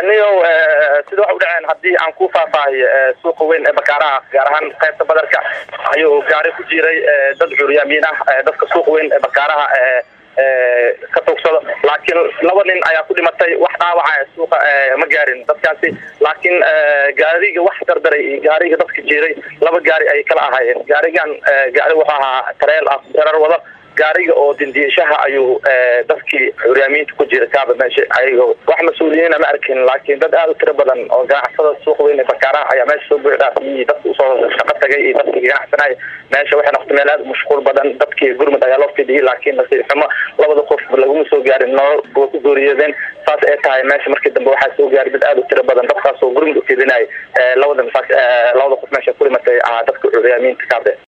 niyow sida wax u dhaceen haddii aan ku faahfaahiyo suuqa weyn ee bakaaraha gaar ahaan qaybta badarka ayuu gaari ku jiray dad curyaamiin ah dadka suuqa weyn ee bakaaraha ka tugsado laakiin laba nin ayaa ku dhimatay wax dhaawaca suuqa ma gaarin dadkaasi laakiin gaariga wax dardaray iyo gaariga dadka jiray laba gaari ay kala ahaayeen gaarigan gaari wuxuu ahaa tareel ah darar wado gaariga oo dindiishaha ayuu dadkii curyaamiinta ku jira kaaba meesha ayago wax mas-uuliyiina ma arkin laakiin dad aada u tiro badan oo ganacsada suuq weyn ee bakaaraha ayaa meesha soo buuxdhaafiyey dadka usoo shaqo tagay iyo dadkii ganacsanaya meesha waxay noqotay meel aada mashquul badan dadkii gurmud ayaa loo fidiyey laakiin nasiib xumo labada qof laguma soo gaarin nolol way ku gooriyeedeen saas ay tahay meesha markii dambe waxaa soo gaaray dad aada u tiro badan dadkaas oo gurmud u fidinaya labada labada qof meesha ku dhimatay ahaa dadka curyaamiinta kaabe